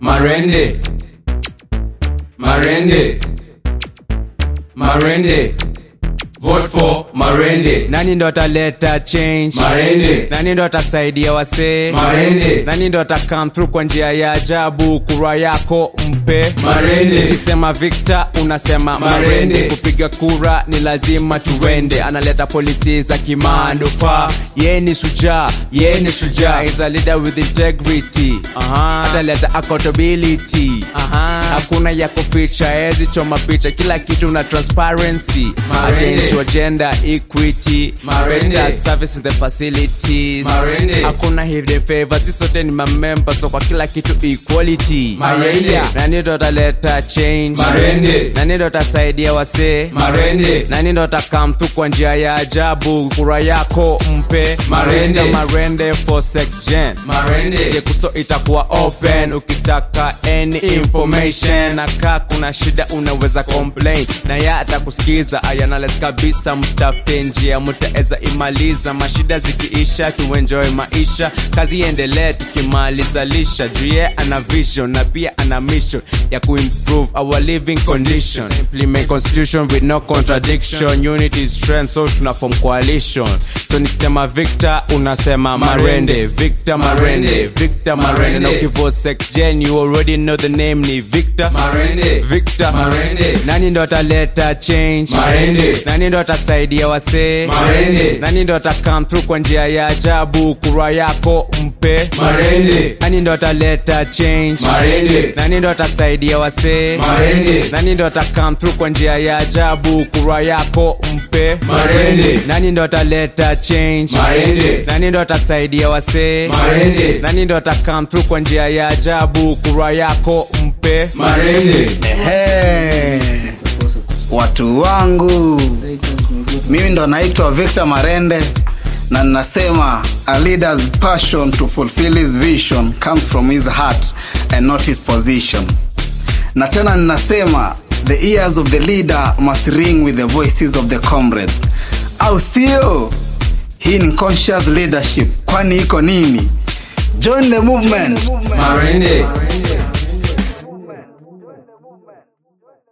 Marende. Marende. Marende. Vote for Marende. nani ndo ataleta change Marende. nani ndo atasaidia wasee Marende. nani ndo atakam through kwa njia ya ajabu kura yako mpe Marende. ukisema victor unasema marende, Marende. kupiga kura ni lazima tuende analeta polisi za kimandufaa ye ni shujaa ye ni shujaa is a leader with integrity ataleta accountability hakuna ya kuficha ezi choma picha kila kitu na transparency Marende. attention gender equity Marende. better service in the facilities Marende. hakuna hidden favor sisi sote ni mamemba so kwa kila kitu equality Marende. nani ndo ataleta change Marende. nani ndo atasaidia wasee Marende. nani ndo atakam tu kwa njia ya ajabu kura yako mpe Marende. Victor marende for secgen Marende. jekuso itakuwa open ukitaka any information nakaa kuna shida unaweza complain na ya atakusikiza ayanales kabisa mtafute njia mtaeza imaliza mashida zikiisha tuenjoy maisha kazi iendelee tukimaliza lisha juu ye ana vision na pia ana mission ya kuimprove our living condition implement constitution with no contradiction unity is strength so tuna form coalition so nikisema victor unasema marende victor marende victor marende na ukivote sexgen you already know the name ni victor Marende. victor Marende. nani ndo ataleta change Marende. nani ndo atasaidia wasee Marende. nani ndo atakam through kwa njia ya ajabu kura yako mpe Marende. nani ndo ataleta change Marende. nani ndo atasaidia wasee Marende. nani ndo atakam through kwa njia ya ajabu kura yako mpe Marende. nani ndo ataleta change Marende. nani ndo atasaidia wasee Marende. nani ndo atakam through kwa njia ya ajabu kura yako mpe Marende. Hey, watu wangu mimi ndo naitwa victor marende na ninasema a leader's passion to fulfill his vision comes from his heart and not his position na tena ninasema the ears of the leader must ring with the voices of the comrades au sio hii ni conscious leadership kwani iko nini join the movement Marende.